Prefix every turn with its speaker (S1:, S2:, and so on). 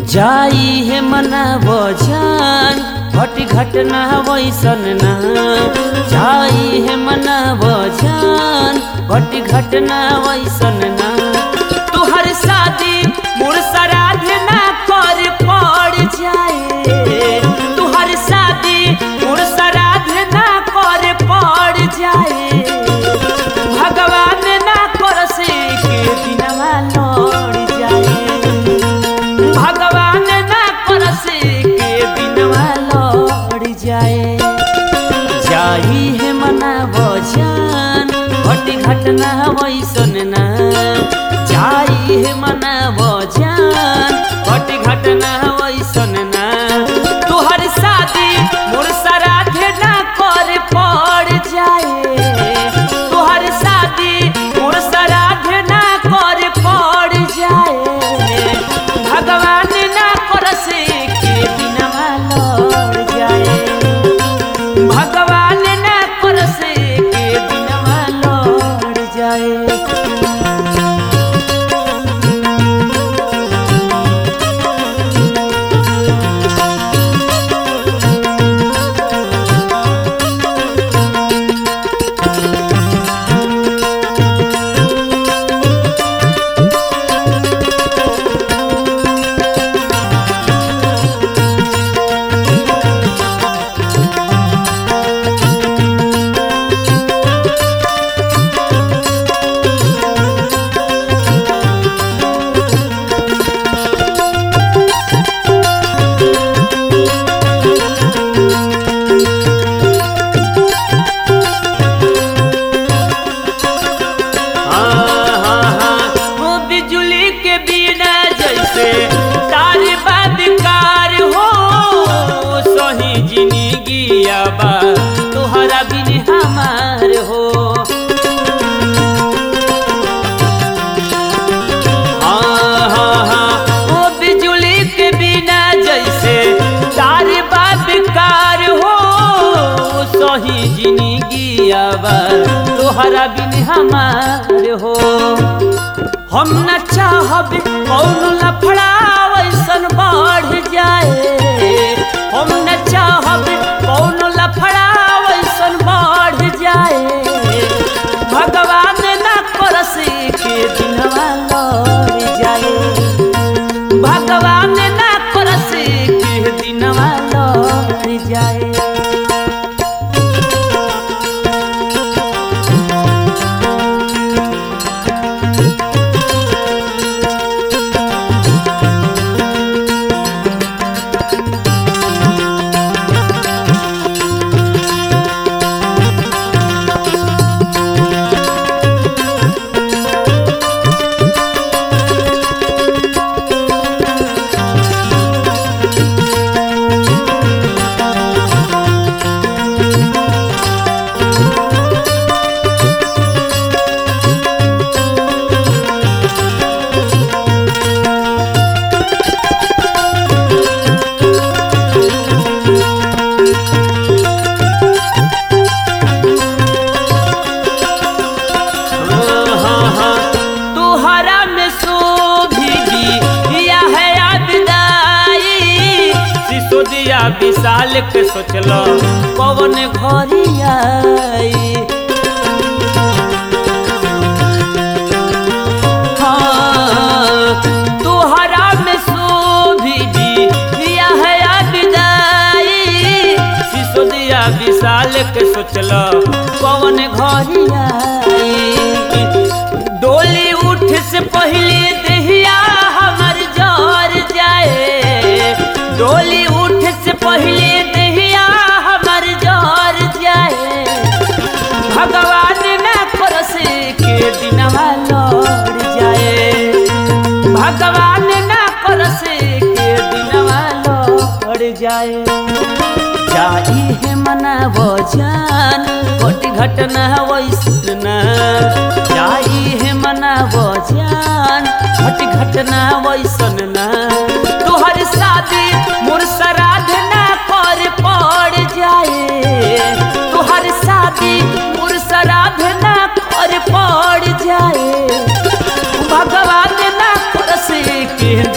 S1: जाई है मना बजान घटी घटना वैसन ना जाई है मना बजान घटी घटना वैसन ना तुहर शादी मोर श्राद्ध ना कर पड़ जाए तुहर शादी मोर श्राद्ध ना कर पड़ जाए भगवान ना कर से के दिनवा लड़ जाए भगवान ना कर से के दिनवा लड़ जाए जाही है मना बजान घटी घटना वैसन ना जाई है मना बजान घटी घटना वैसन ना तुहर शादी मोर श्राद्ध ना कर पड़ जाए तुहर शादी मोर श्राद्ध ना कर पड़ जाए भगवान ना कर से के दिनवा लड़ जाए भगवान ना कर से के दिनवा लड़ जाए हाँ, हाँ, हाँ, वो बिजुली के बिना जैसे तार बदकार हो सही जिंदगी बा तोहरा बिन हमार हो हाँ, हाँ, हाँ, वो बिजुली के बिना जैसे तार बदकार हो सही जिंदगी बा तोहरा बिन हमार हो हम न चाहब कौन लफड़ा वैसन बढ़ जाए हम न चाहब कौन लफड़ा वैसन बढ़ जाए भगवान न करस के दिनवा लड़ जाए भगवान न करस के दिनवा लड़ जाए तुहरा में शोभिगी या है आबिदाई सिसोदिया विशाल के सोचल पवन घरी आई हाँ, तुहरा में शोभिगी या है आबिदाई सिसोदिया विशाल के सोचल पवन घरी आई डोली उठ से पहले दहिया हमर जर जाए डोली उठ से पहले दहिया हमर जर जाए भगवान ना करस के दिनवा लड़ जाए भगवान ना करस के दिनवा लड़ जाए जाई है मना बजान घट घटना वैसन ना जाई है मना बजान घट घटना वैसन ना तुहर शादी मोर श्राद्ध ना कर पड़ जाए तुहर शादी मोर श्राद्ध ना कर पड़ जाए भगवान ना करस के